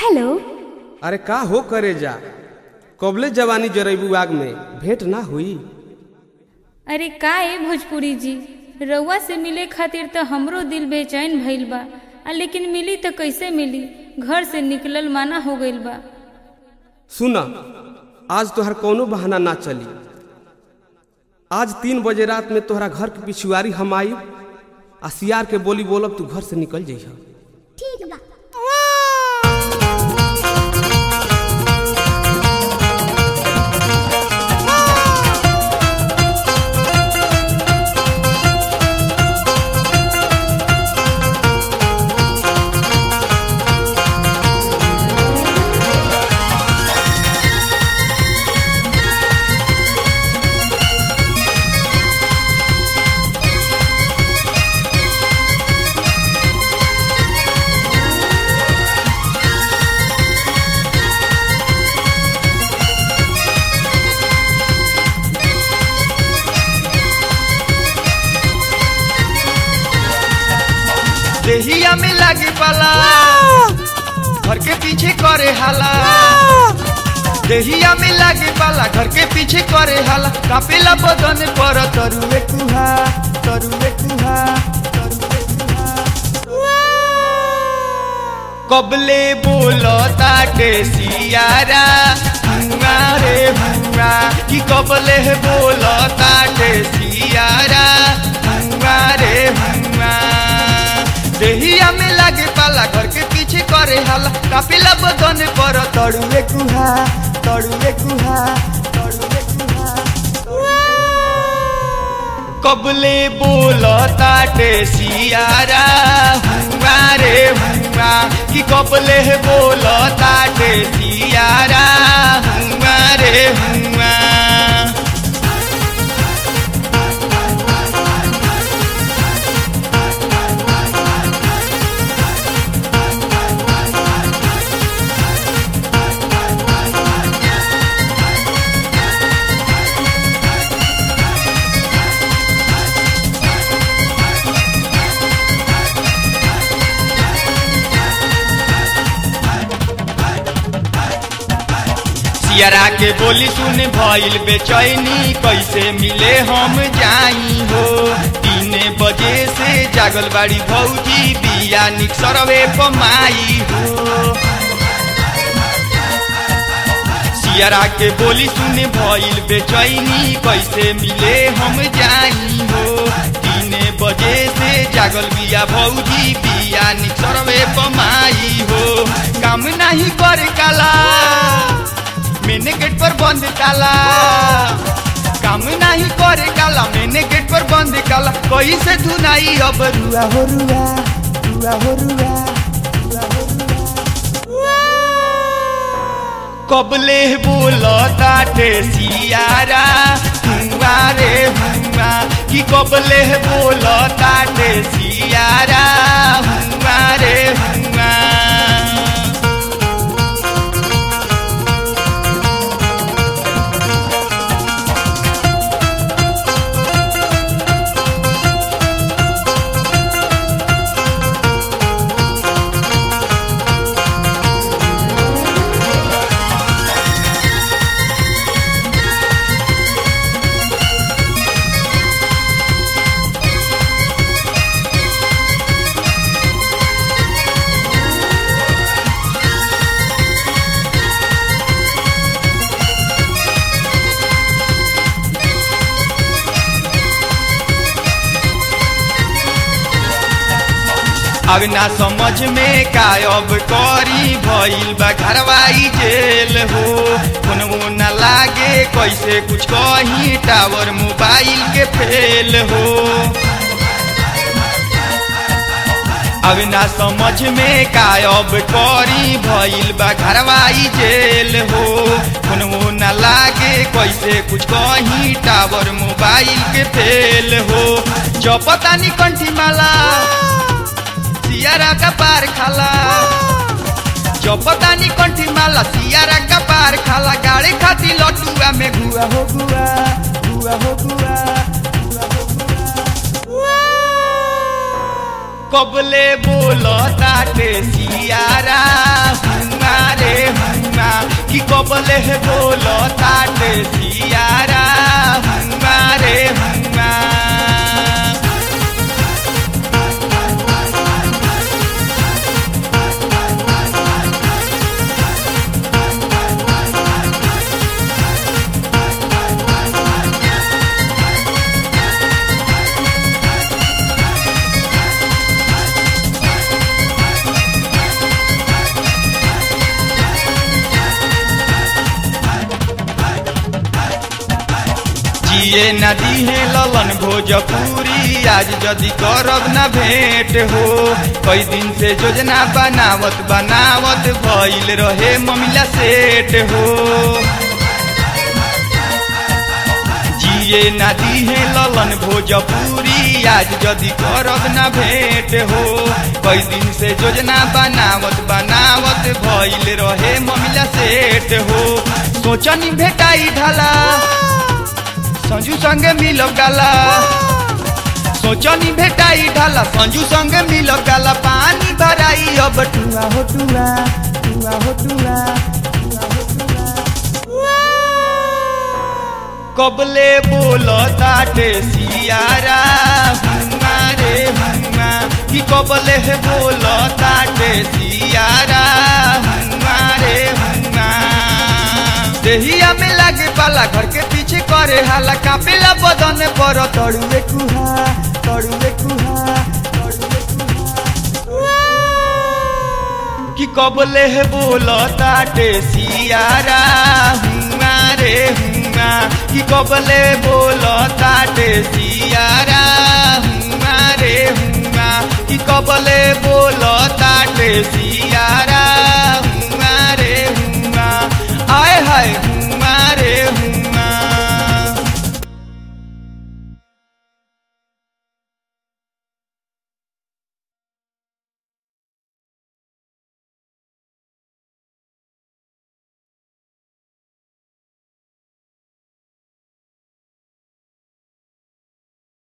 Hello अरे का हो करे जा कबले जवानी जरेबू आग में भेंट ना हुई अरे का ए भोजपुरी जी रउआ से मिले खातिर तो हमरो दिल बेचैन भइल बा आ लेकिन मिली तो कैसे मिली घर से निकलल माना हो गइल बा सुना आज तोहर कोनो बहाना ना चली आज तीन बजे रात में तोहरा घर के पिछुआरी हम आई आ सियार के बोली बोलब तू घर से निकल जइह ठीक बा देहिया में लागे पाला घर के पीछे करे हाला देहिया में लागे पाला घर के पीछे करे हाला कापेला बदन पर तरुए कुहा तरुए कुहा तरुए कुहा। कबले बोलो ताटे सियारा भुआ रे भुआ कि कबले बोलो ताटे सियारा भुआ रे भुआ देहिया में लागे पाला घर के पीछे करे हाला कापिला बदन पर तड़ुए कुहा तड़ुए कुहा तड़ुए कुहा कबले बोलो ताटे सियारा हुआ रे हुआ कि कबले बोलो ताटे सियारा हुआ रे हुआ सियरा के बोली सुन भइल बेचैनी कैसे मिले हम जाई हो तीन बजे से जागल बाड़ी भौजी बिया निकसरवे पमाई हो सियरा के बोली सुन भइल बेचैनी कैसे मिले हम जाई हो तीन बजे से जागल बिया भौजी बिया निकसरवे पमाई हो काम नहीं कर काला मैंने गेट पर बंद काला काम नहीं करे काला मैंने गेट पर बंद काला कोई से धुनाई अब रुआ हो रुआ रुआ हो रुआ रुआ हो रुआ। कबले बोलो ताटे सियारा हुआ रे हुआ कि कबले बोलो ताटे सियारा हुआ रे हुआ अब ना समझ में कायब करी भइल बा घरवाई जेल हो फोनवो न लागे कैसे कुछ कही टावर मोबाइल के फेल हो अब ना समझ में कायब करी भइल बा घरवाई जेल हो फोनवो न लागे कैसे कुछ कही टावर मोबाइल के फेल हो जो पता नहीं कंठी माला सियारा का पार खाला चौपतानी कंठी माला सियारा का पार खाला गाड़ी खाती लटुआ में घुआ हो गुआ घुआ हो गुआ घुआ हो गुआ कबले बोलो ताटे सियारा हुआ हुआ रे हुआ कि कबले है बोल ताटे सियारा हुआ रे हुआ जिए नदी है ललन भोजपुरी आज जदि करब न भेंट हो कई दिन से योजना बनावत बनावत भइल रहे ममिला सेट हो जिए नदी है ललन भोजपुरी आज जदि करब न भेंट हो कई दिन से योजना बनावत बनावत भइल रहे ममिला सेट हो सोचनी भेटाई ढाला संजू संगे मिलब गाला सोचनी भेटाई ढाला संजू संगे मिलब गाला पानी भराई अब टुआ हो टुआ टुआ हो टुआ कबले बोल ताटे सियारा हुआ रे हुआ कि कबले है बोल ताटे सियारा हुआ रे हुआ देहिया में लागे पाला घर के पीछे करे हाला कापेला बदन पर तड़ुए कुहा तड़ुए कुहा तड़ुए कुहा कि कबले है बोल ताटे सियारा हुआ रे हुआ कि कबले बोल ताटे सियारा हुआ रे हुआ कि कबले बोल ताटे सियारा